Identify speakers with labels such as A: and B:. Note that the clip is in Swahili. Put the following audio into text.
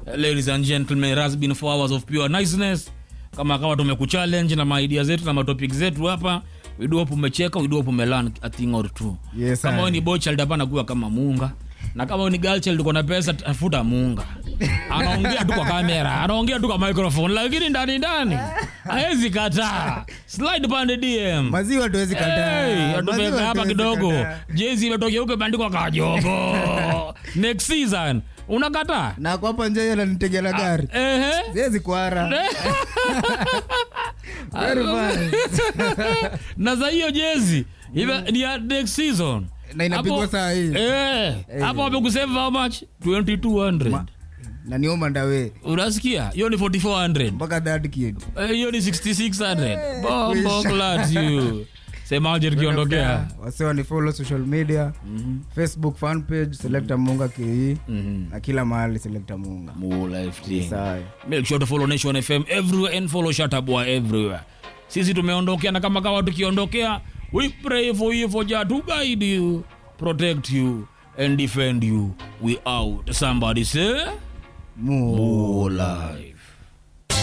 A: ladies and gentlemen it has been four hours of pure niceness kama kawa tumekuchallenge na maidia zetu na matopic zetu hapa widuopu umecheka widuopu umelan a thing or two
B: Yes,
A: kama
B: I-
A: wewe ni bochild hapana kuwa kama muunga na kama wewe ni girl child uko na pesa tafuta muunga anaongea tu kwa kamera anaongea tu kwa microphone lakini ndani ndani hawezi kataa slide pande dm
B: maziwa tuwezi kataa
A: Hey,
B: Maziwa
A: tumeweka hapa
B: tuwezi
A: kidogo
B: kataa.
A: jezi imetokea huko imeandikwa kajogo next season unakataa
B: na kwa hapa nje ananitegela gari
A: ehe
B: siwezi kuara Very fine.
A: na za hiyo jezi ive- ni ya next season
B: Na inapigwa
A: Hapo-
B: saa hii.
A: Eh, hapo wamekusave how much 2200
B: Ma- na nioma ndawe
A: unasikia hiyo ni 4400
B: mpaka that kid
A: Eh, hiyo ni 6600 bombo
B: Kuisha.
A: glad you semaje tukiondokea
B: wasewa ni follow social media facebook fan page selecta munga ke na kila mahali selecta munga
A: More life thing.
B: sawa
A: make sure to follow nation fm everywhere and follow shatabwa everywhere sisi tumeondokea na kama kawa tukiondokea we pray for you for jah to guide you protect you and defend you we out somebody say
B: mu
A: more life